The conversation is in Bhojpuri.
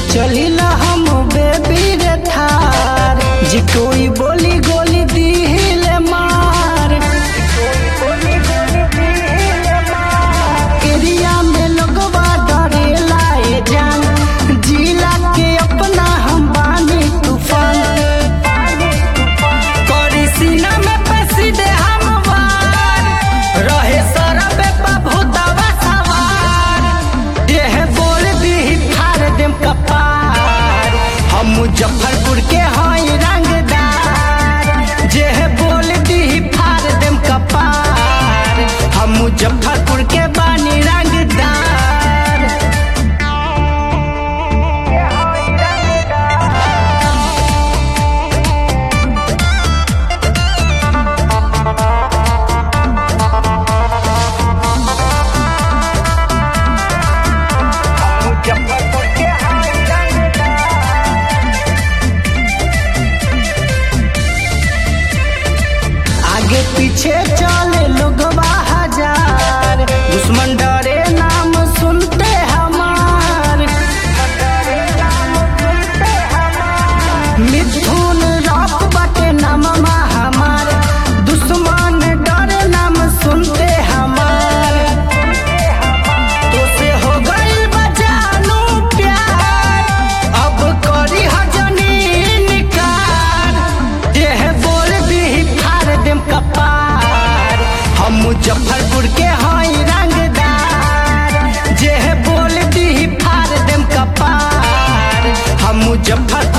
चलिला हम बेबी रे थार जी कोई बोली गोली दिले मार एरिया में लोगवा डरेला ए जान जिला के अपना हम बानी तूफान करी सीना में पैसी दे हम वार रहे सरबे पा भूतवा सवार देह बोल दी फाड़ देम कपार हम मुजफ्फरपुर के हई रंगदार जेह बोल दी फाड़ देम कपार हम मुजफ्फरपुर के बानी रंगदार मुजफ्फरपुर के हई रंगदार आगे पीछे चले लोगवा हजार दुश्मन डरे नाम सुनते हमार मिथुन रॉक बटे नाममा हमार दुश्मन डरे नाम सुनते हमार तो से हो गइल बा जानू प्यार अब करी हजनी निकार देह बोल दी फाड़ देम कपार हम मुजफ्फरपुर के हई रंगदार जेह बोल दी फाड़ देम कपार हम मुजफ्फर